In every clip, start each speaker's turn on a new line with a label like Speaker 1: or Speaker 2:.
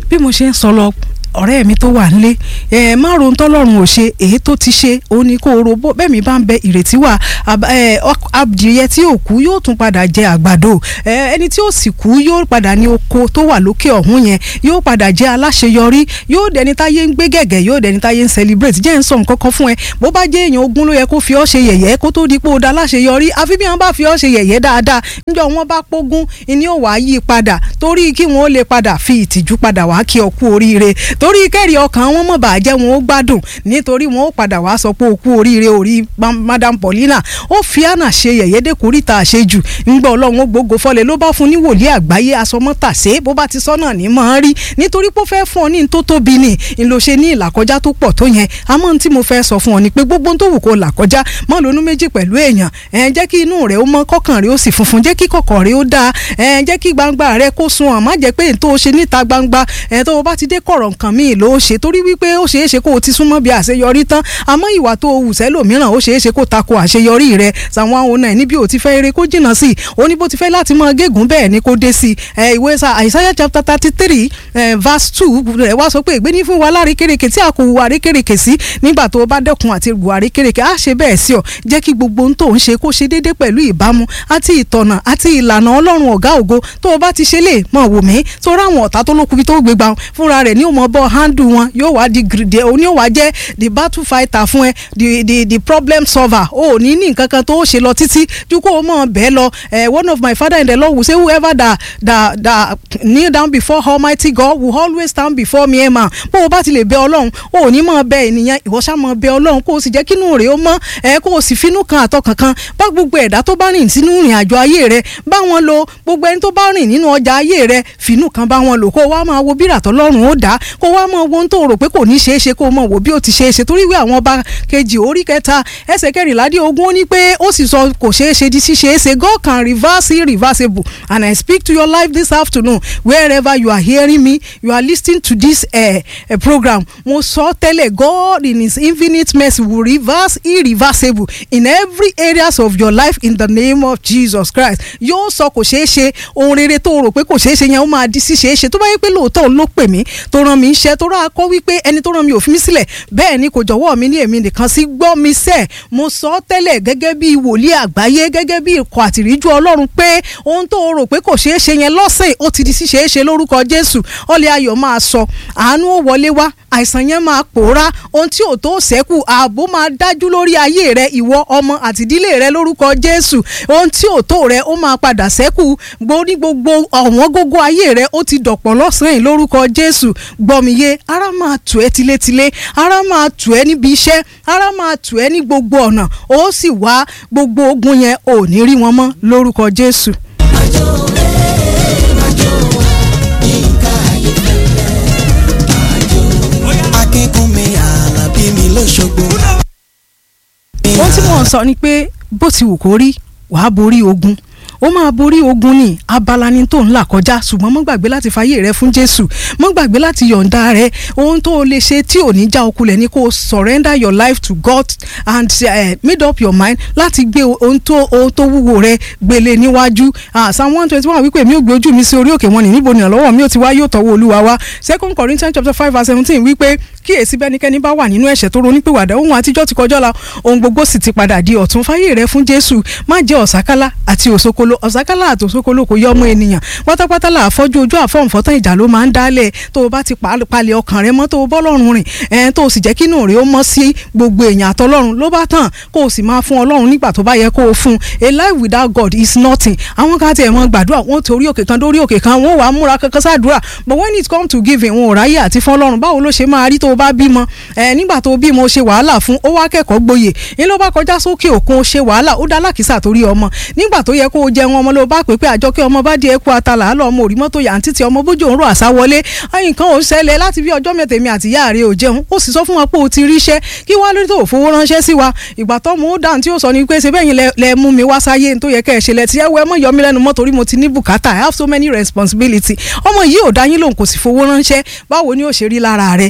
Speaker 1: bí mo ṣe ń sọ lọ ọ̀rẹ́ mi tó wà nílé ẹ má ro tọ́lọ́run ò ṣe èyí tó ti ṣe òun ni kó o ro bó bẹ́ẹ̀ mi bá ń bẹ ìrètí wà adìyẹ tí ò kú yóò tún padà jẹ àgbàdo ẹni tí ó sì kú yóò padà ní oko tó wà lókè ọ̀hún yẹn yóò padà jẹ aláṣeyọrí yóò dẹni táyé ń gbé gẹ̀gẹ̀ yóò dẹni táyé ń celebrate jẹ́ ń sọ nǹkan kan fún ẹ bó bá jẹ́ èèyàn ogún ló yẹ kó fi ọ́ ṣe yẹ̀yẹ́ kó tó di pé ó da aláṣeyọrí àfi bí wọ́n bá fi ọ́ ṣe yẹ̀yẹ́ dáadáa níjọ́ wọn bá pógún ìní ò wá yí padà torí kí wọ́n lè padà fi ìtìjú padà wá kí ọ kú oríire torí kẹ́rì ọkàn wọn mọ̀ bàjẹ́ wọn ó gbádùn nítorí wọn ó padà wá sọ pé ó kú oríire orí madam paulina ó fi àná ṣe yẹ̀yẹ́ dẹ́kùrìtà àṣejù ńgbà ọlọ́run ó gbógo fọlẹ̀ ló bá fún ní wòlíì àgbáyé asọmọ́tàṣe bó bá ti sọ náà ní mọ̀ ń rí nítorí pé ó fẹ́ fún ọ ní tó tóbi ni ń lo ṣe ní ìlàkọjá tó pọ̀ tó yẹn àmọ́ tí mo fẹ́ sọ fún ọ ni pé gbogbo tó wù kó là kọjá mọ́ lónú méjì pẹ̀lú èèyàn ẹ̀ jẹ́ kí inú rẹ̀ ó mọ́ kọ́kàn rẹ̀ ó sì funfun jẹ́ kí kọ̀kọ̀ rẹ̀ ó dáa ẹ̀ jẹ́ kí gbangba rẹ̀ kó sun ọ̀ má jẹ́ pé ètò ṣe níta gbangba ẹ̀ tó o bá ti dé kọ̀rọ̀ nǹkan míì ló ṣe torí wípé ó ṣeé ṣe kó o ti súnmọ́ bí àṣeyọrí tán àmọ́ ìwà tó o wù sẹ́lòmíràn ó ṣeé ṣe kó tako àṣeyọrí rẹ̀ sàwọn àwọn náà níbi ò ti fẹ́ eré kó jìnnà sí i ó ní bó ti fẹ́ láti mọ gégùn bẹ́ẹ̀ ni kó dé sí i ìwé sa Isaiah chapter thirty three verse two rẹ̀ wá sọ pé ègbé ní fún wa lárékèrèké tí a kò wù àrékèrèké sí nígbà tó o bá dẹ́kun àti wù àrékèrèké á ṣe bẹ́ẹ̀ sí ọ jẹ́ kí gbogbo ohun tó ń ṣe kó ṣe déédé pẹ̀lú ìbámu àti ìtọ̀nà àti ìlànà ọlọ́run ọ̀gá ògo tó o bá ti ṣe lè mọ̀ wò mí tó ráwọn ọ̀tá tó lókun tó gbégbá wọn fúnra rẹ̀ ní òmò bọ́ handle wọn yóò wá di gírìdì òní ò wá jẹ́ the battle fighter fún ẹ the the the problem solver o ò ní ní nǹkan kan tó o ṣe lọ títí ju kó o mọ̀ bẹ́ẹ̀ lọ one of my father in the Lord will say whoever that that that kneel down before Almighty God will always stand before me ẹ̀ mà bó o bá ti lè bẹ ọlọ́run o ò ní mọ̀ bẹ ènìyàn ìwọ ṣá mọ̀ bẹ ọlọ́run kó o sì jẹ́ kínú rẹ̀ ó mọ́ ẹ kó o sì finú kan àtọkàn kan bá gbogbo ẹ̀dá tó bá rìn sínú ìrìn àjò ayé rẹ bá wọn lò gbogbo ẹni tó bá rìn nínú ọjà ayé rẹ finú kan bá wọn lò kó o wá máa wo bí ìràtọ́ lọ́rùn ó dá kó o wá máa wo ohun tó rò pé kò ní ṣeé ṣe kó o mọ̀ wò bí ó ti ṣeé ṣe torí wí àwọn ọba kejì orí kẹta ẹsẹ̀ kẹrìnlá dé ogún ó ní pé ó sì sọ kò ṣeé ṣe di ṣíṣe é ṣe God can reverse irreversible and I speak to your life this afternoon wherever you are hearing me you are listening to this uh, uh, program mo sọ tẹ́lẹ̀ God in his infinite mercy will reverse irreversible in every areas of your life in the name of Jesus Christ yóò sọ kò ṣeé ṣe ohun rere tó rò pé kò ṣeé ṣe yẹn ó máa di ṣíṣe é ṣe tó bá yẹ pé lóòótọ́ ló pè mí tó rán mi iṣẹ́ tó rán akọ́ wípé ẹni tó rán mi ò fi mí sílẹ̀ bẹ́ẹ̀ ni kò jọ̀wọ́ mi ní èmi nìkan sí gbọ́ mi sẹ́ mo sọ tẹ́lẹ̀ gẹ́gẹ́ bí wòlíì àgbáyé gẹ́gẹ́ bí ikọ̀ àtìríjú ọlọ́run pé ohun tó rò pé kò ṣeé ṣe yẹn lọ́sẹ̀ ó ti di ṣíṣe é ṣe lórúkọ Jésù ọlẹ́ ayọ̀ máa sọ àánú ó wọlé wá àìsàn yẹn máa pòórá ohun tí ò tó ṣẹ́kù ààbò máa dájú lórí ayé rẹ ìwọ ọmọ àti ìdílé rẹ lórúkọ Jésù ohun tí ò tó rẹ ó máa padà ṣẹ́kù gbórí gbogbo ọ̀wọ́n gógó ayé rẹ ó ti dọ̀pọ̀ lọ́sàn-án yìí lórúkọ Jésù gbọ́mìye ara máa tù ẹ́ tilétilé ara máa tù ẹ́ níbi iṣẹ́ ara máa tù ẹ́ ní gbogbo ọ̀nà ó sì wá gbogbo ogun yẹn ò ní rí wọn mọ́ lórúkọ Jésù.
Speaker 2: àjò rẹ̀ àjò wa yínká ayéfẹ́lẹ́ àjò akínkúnmi àlàbí mi lóṣogbo.
Speaker 1: ohun tí mò ń sọ ni pé bó ti wù kó rí wàá borí ogun ó máa borí ogun ní abala ni tó ń là kọjá ṣùgbọ́n mọ́ gbàgbé láti fàyè rẹ fún Jésù mọ́ gbàgbé láti yọ̀ǹda rẹ ohun tó o lè ṣe tí ò ní já okulẹ̀ ni kó o surrender your life to God and uh, made up your mind láti gbé ohun tó ohun tó wúwo rẹ gbélé níwájú psalm one twenty one wípé mi ò gbé ojú mi sí orí òkè wọn ní níbo ni ìrànlọ́wọ́ mi ò ti wá yóò tọ́wọ́ Olúwa wá second Corinthians chapter five verse seventeen wípé kíyèsí bẹ́nikẹ́ni bá wà nínú ẹ̀ṣẹ̀ tó ronúpìwàdà ohun àtijọ́ ti kọjá la ohun gbogbo sì ti padà di ọ̀tun fáyé rẹ fún Jésù má jẹ́ ọ̀sákálá àti òsokolo ọ̀sákálá àti òsokolo kò yọ ọmọ ènìyàn pátápátá là àfọ́jú ojú àfọ̀nfọ́tán ìjà ló máa ń dálẹ̀ tó o bá ti palẹ̀ ọkàn rẹ mọ́ tó o bọ́lọ́run rìn ẹ̀ẹ́n tó o sì jẹ́ kí inú rẹ ó mọ́ sí gbogbo èèyàn àtọlọ́run ló bá tàn kó o sì máa fún Ọlọ́run nígbà tó bá yẹ kó o fún a life without God is nothing àwọn kan tiẹ̀ mọ́ gbàdúrà wọ́n torí òkè kan dórí òkè kan wọ́n wàá múra kankan sáàdúrà but when it come to giving wọn ò ráyè àti fún Ọlọ́run báwo ló ṣe máa rí tó o bá bímọ ẹ nígbà tó bímọ ṣe wàhálà fún ó wá kẹ́kọ̀ọ́ gboyè ní ló bá kọjá sókè òkun ó ṣe wàhálà ó dá lákìsà torí ọmọ nígbà tó yẹ kó o jẹun ọmọ ló bá pè pé àjọkẹ́ ọmọ bá di ẹkú atala àlọ́ ọmọ òrí mọ́tò yàǹtí tí ọmọ bójú òun rò àṣà wọlé ẹ̀yìn kan ò ń ṣẹlẹ̀ láti bí ọjọ́ mẹ́tẹ̀ẹ̀mí àti ìyá rẹ̀ ò jẹun ó sì sọ fún wa pé o ti ríṣẹ́ kí wá lórí tó ò fowó ránṣẹ́ sí wa ìgbà tó mú dáhùn tí ó sọ ni pé ṣe bẹ́yìn lẹ mú mi wá sáyé tó yẹ kẹ́ ẹ ṣe lẹ ti ẹ wọ ẹ mọ̀ yọ mí lẹ́nu mọ́ torí mo ti ní bùkátà I have so many responsibility ọmọ yìí ò dá yín lòun kò sì fowó ránṣẹ́ báwo ni ó ṣe rí lára rẹ bó o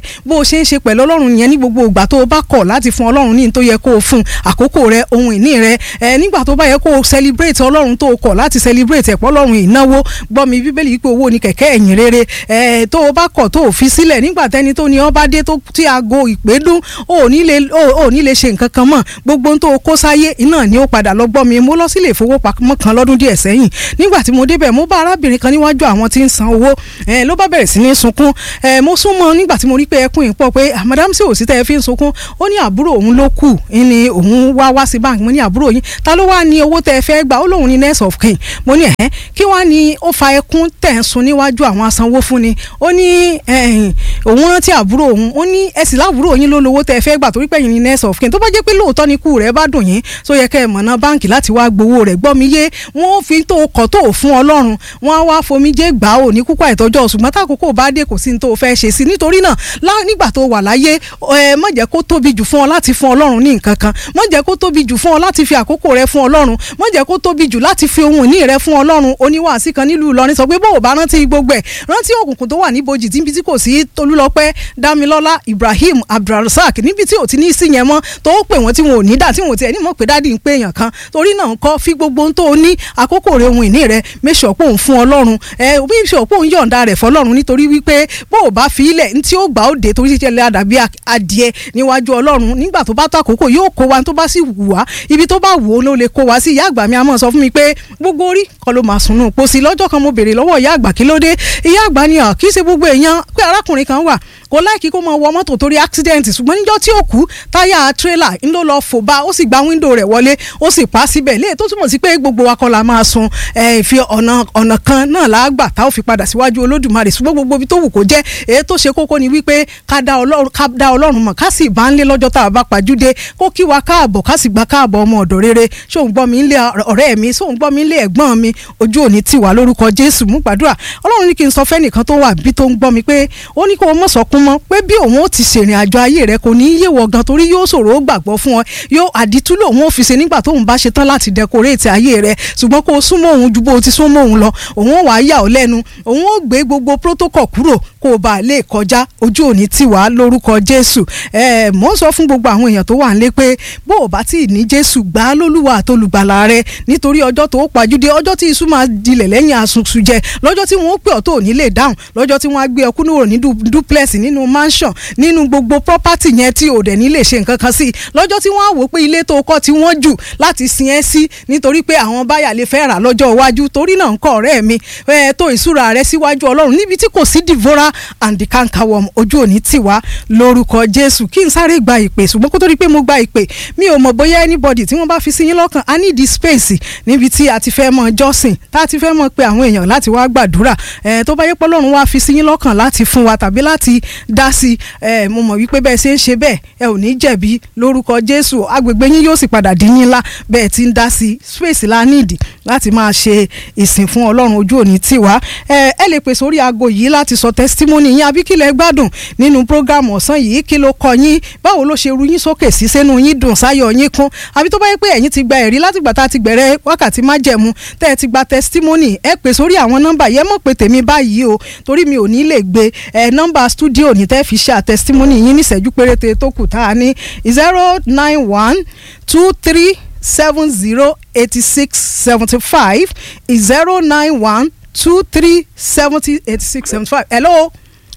Speaker 1: ṣe ń ṣe pẹ̀lú ọlọ́run yẹn ní gbogbo ìgbà tó o bá kọ̀ láti fún ọlọ́run ní tó yẹ kó o fún àkókò rẹ ohun ìní rẹ ẹ nígbà tó bá yẹ kó o celebrate ọlọ́run tó o kọ̀ láti celebrate ẹ̀pọ̀ ọlọ́run ìnáwó gbọ́ mi bíbélì pé owó ni kẹ̀kẹ́ ẹ̀yìn rere ẹ tó o bá kọ̀ tó o fi sílẹ̀ nígbà tẹ́ni tó ní ọ bá dé tó tí aago ìpè dún o ò ní lè o ò ní lè ṣe nǹkan kan mọ́ gbogbo ohun tó o kó sáyé iná ni ó padà lọ gbọ́ mi mo lọ sílé ìfowópamọ́ kan lọ́dún díẹ̀ sẹ́yìn nígbà tí mo débẹ̀ mo bá arábìnrin kan níwájú àwọn tí ń san owó ẹ ló bá bẹ̀rẹ̀ sí ní sunkún ẹ mo súnmọ́ nígbà tí mo rí pé ẹkún yìí pọ̀ pé madam sí òsì tẹ́ ẹ fi ń sunkún ó ní àbúrò òun ló kù ni òun wá wá sí bank mo ní àbúrò yín ta ló wá ní owó tẹ́ ẹ fẹ́ gbà ó lóun ní nurse of kin mo ní ẹ̀hẹ́ kí wá ní ó fa ẹkún tẹ̀ ń sun níwájú àwọn asanwó fún ni ó ní òun rántí àbúrò òun ó ní ẹ sì láàbúrò yín ló lówó tẹ́ ẹ fẹ́ gbà torí pé yín ní nurse of kin tó bá jẹ́ pé lóòótọ́ ni ikú rẹ̀ bá dùn yín tó yẹ kẹ́ ẹ mọ̀nà báǹkì láti wá gbowó rẹ̀ gbọ́ mi yé wọ́n fi tó kọ̀ tó fún ọlọ́run wọ́n á wá fomijé gbà ó ní kúkú àìtọ́jọ́ ṣùgbọ́n tákòókò bá dé kò sí ní tó fẹ́ ṣe sí nítorí náà nígbà tó wà láyé ẹ má jẹ́ kó tóbi jù fún ọ láti fún ọlọ́run ní nǹkan kan má jẹ́ kó tóbi jù fún ọ láti fi àkókò rẹ fún ọlọ́run má jẹ́ kó tóbi jù láti fi ohun ìní rẹ fún ọlọ́run oníwàásí kan nílùú Ìlọrin sọ pé bó o bá rántí gbogbo ẹ̀ rántí òkùnkùn tó wà níbojì tí tí kò sí Tolúlọpẹ́ Dámilọ́lá Ibrahim Abdulrasaq níbi tí ò ti ní sí yẹn mọ́ tó pè wọ́n tí wọn ò ní dà tí wọn ò tiẹ̀ ní mọ̀ pé dádì ń pè èèyàn kan torí náà kọ́ fi gbogbo ohun tó o ní àkókò rẹ ohun ìní rẹ méṣọ̀ pé òun fún ọlọ́run ẹ méṣọ̀ pé òun yọ̀ǹda rẹ̀ fọlọ́run nítorí wípé bó o bá fi ilẹ̀ ní tí ó gbà ó dé torí ṣiṣẹ́ lé àdàbí adìẹ níwájú ọlọ́run nígbà tó bá tó àkókò yóò kó wa tó bá sì wù wá ibi tó bá wù ó ló lè kó wa sí ìyá àgbà mi àmọ́ sọ fún mi pé gbogbo orí kọ́ ló máa sùnú pósí lọ́jọ́ kan mo béèrè lọ́wọ́ ìyá àgbà kí ló dé ìyá àgbà ni kì í ṣe gbogbo èèyàn pé arákùnrin kan wà kò láìkí kó máa wọ mọ́tò torí accident ṣùgbọ́n níjọ́ tí ó kú táyà tírélà ń ló lọ fò bá ó sì gba wíńdò rẹ̀ wọlé ó sì pa síbẹ̀ léè tó túmọ̀ sí pé gbogbo wa kọ́ la máa sun ìfi ọ̀nà ọ̀nà kan náà láàgbà tá ó fi padà síwájú olódùmarè ṣùgbọ́n gbogbo ibi tó wù kó jẹ́ èyí tó ṣe kókó ni wípé ká dá ọlọ́run mọ̀ ká sì bá ń lé lọ́jọ́ tá a bá pàjúdé kó kí wa káàbọ̀ ká sì gba káàbọ̀ ọmọ ọ̀dọ̀ rere ṣóun gbọ́ mi ń lé ọ̀rẹ́ mi ṣóun gbọ́ mi ń lé ẹ̀gbọ́n mi ojú òní tì wá lórúkọ jésù mú gbàdúrà ọlọ́run ní kí n sọ fẹ́nìkan tó wà bí tó ń gbọ́ mi pé ó ní kó o mọ̀ sọkún mọ́ pé bí òun ó ti ṣèrìn àjò ayé rẹ kò ní í yéwọ gan torí yóò ṣòro ó gbàgbọ́ fún ọ yóò àdìtú lòun ó fi ṣe nígbà tóun bá ṣe tán láti dẹkoréètì ayé rẹ ṣùgbọ́n kó o súnmọ́ òun ju bó o ti súnmọ́ òun lọ òun ó wàá yà ọ́ lẹ́nu òun ó gbé gbogbo protocol kúrò kó o bá lè kọjá ojú òní tì wá lórúkọ jésù ẹ mò ń sọ fún gbogbo àwọn èèyàn tó wà nílé pé bó o bá tí ì ní jésù gbà á lólúwa àtolùgbàlà rẹ nítorí ọjọ́ tó pàjúdé ọjọ́ tí iṣu máa dilẹ̀ lẹ́yìn asunsun jẹ lọ́jọ́ tí wọ́n ó pè ọ́ tó ní lè dáhùn lọ́jọ́ tí wọ́n á gbé ọkú níwò ní duplex nínú mansion nínú gbogbo property yẹn tí ò dẹ̀ ní lè ṣe nǹkan kan sí lọ́jọ́ tí wọ́n á wò pé ilé tó kọ́ tí wọ́n jù láti sin ẹ́ sí nítorí pé àwọn báyà lè fẹ́ rà lọ́jọ́ iwájú torí náà ń kọ́ ọ̀rẹ́ mi ẹ tó ìṣúra rẹ síwájú ọlọ́run níbi tí kò sí devora and the cankerworm ojú òní tì wá lórúkọ jésù kí n sáré gba ìpè ṣùgbọ́n kó tó di pé mo gba ìpè mi ò mọ̀ bóyá anybody tí wọ́n bá fi sí yín lọ́kàn i need the space níbi tí a ti fẹ́ mọ jọ́sìn tá a ti fẹ́ mọ pé àwọn èèyàn láti wá gbàdúrà ẹ tó bá yẹ pé ọlọ́run wá fi sí yín lọ́kàn láti fún wa tàbí láti dá sí ẹ mo mọ̀ wípé bẹ́ẹ̀ ṣe ń ṣe bẹ́ẹ̀ ẹ ò ní jẹ̀bi lórúkọ jésù agbègbè yín yóò sì padà dín yín ńlá bẹ́ẹ̀ ti ń dá sí space la níìdì láti máa ṣe ìsìn fún ọlọ́run ojú òní tì wá ẹ ẹ lè pè sórí aago yìí láti sọ testimony yín àbí kí lẹ gbádùn nínú program ọ̀sán yìí kí ló kọ yín báwo ló ṣe ru yín sókè sí sẹ́nu yín dùn sáyọ̀ yín kún àbí tó bá yẹ pé ẹ̀yin ti gba ẹ̀rí látìgbà tá a ti bẹ̀rẹ̀ wákàtí májẹ̀mú tẹ́ ẹ ti gba testimony ẹ pè sórí àwọn nọ́mbà yẹn mọ̀ pé tèmi báyìí o torí mi ò ní lè gbé ẹ nọ́mbà studio ní tẹ́ fi ṣe testimony yín níṣẹ́jú péréte tó kù tá a ní zero nine one two three seven zero eighty six seventy five zero nine one two three seventy eighty six seventy five hello.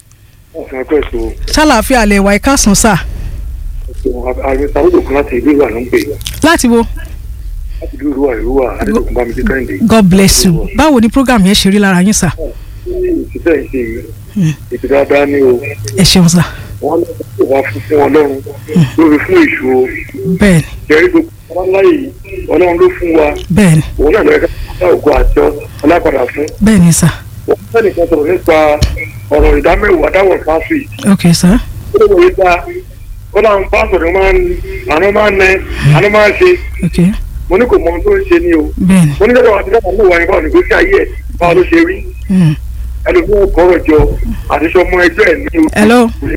Speaker 3: ọ̀sán ẹ̀kọ́ èso
Speaker 1: ṣàlàáfíà lè wà ẹ̀ka sùn sà.
Speaker 3: ààrẹ sàwọ́dọ̀ kan láti ìlú ìwà ló ń pè
Speaker 1: láti wo.
Speaker 3: láti ìlú ìwà ìlú wà adédọ̀kun bá mi dé kẹ́hìndé.
Speaker 1: god bless you báwo ni program yẹn ṣe rí lára yín sà.
Speaker 3: ìṣiṣẹ́ ìṣe yìí ètò dáadáa ní o
Speaker 1: ẹ ṣeun sà.
Speaker 3: wọ́n lọ wá fún fún ọlọ́run lórí fún èṣù o
Speaker 1: bẹ́ẹ̀ni
Speaker 3: jẹ́rí gbogbo ọláyé ọlọ́run ló fún wa
Speaker 1: bẹ́ẹ̀ni
Speaker 3: òun náà lọ́yẹ̀ká dá ògo àti ọlápadà fún.
Speaker 1: bẹ́ẹ̀ni sà.
Speaker 3: wọ́n fẹ́ nìkan sọ̀rọ̀ nípa ọ̀rọ̀ ìdámẹ́wàá dáwọ̀ fásitì
Speaker 1: ok sà.
Speaker 3: ó lè wòye ta ó láwọn pásítọ̀ máa ń àná máa ń nẹ àná máa ń ṣe
Speaker 1: ok
Speaker 3: mo ní kò mọ ohun tó ń ṣe ní o
Speaker 1: bẹ́ẹ̀ni.
Speaker 3: mo ní lọ́dọ̀ àti lọ́dọ̀ mú wa ní báwọn ìgbésí ayé ẹ̀ báwo ló ṣe rí
Speaker 1: Mm.
Speaker 3: ẹlòmíràn kọ́rọ̀ jọ àti sọmọ ẹgbẹ́ ẹ̀ ní o.
Speaker 1: hello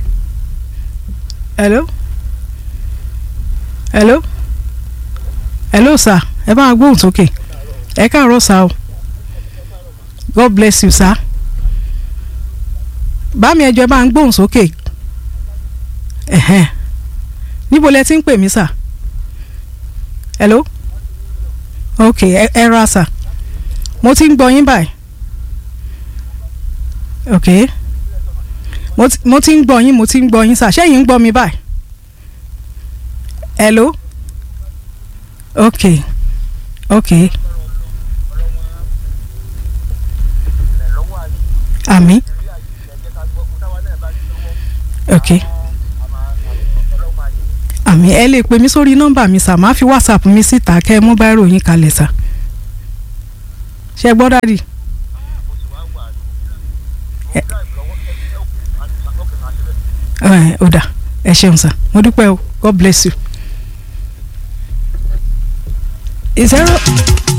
Speaker 1: hello hello hello sir ẹ bá wa gbóhùn sókè ẹ káàárọ̀ sá o god bless you sir bá mi ẹjọ́ ẹ bá ń gbóhùn sókè ẹ̀hẹ́n níbo lẹ ti ń pè mí sà hello ok ẹ ẹ ra sà mo ti ń gbọ́ yín báyìí ok mo ti mo ti ń gbọ́ yín mo ti ń gbọ́ yín sà ṣẹ́yìn ń gbọ́ mi báyìí hello ok ok àmì ok àmì ẹ lè pè mí sórí nọ́mbà mi sà máa fi whatsapp mi síta kẹ́ ẹ mú báírò yín kalẹ̀ sà ṣe gbọ́ dádì. ẹ ò dà ẹ ṣeun sà mo dúpẹ́ o god bless you. zero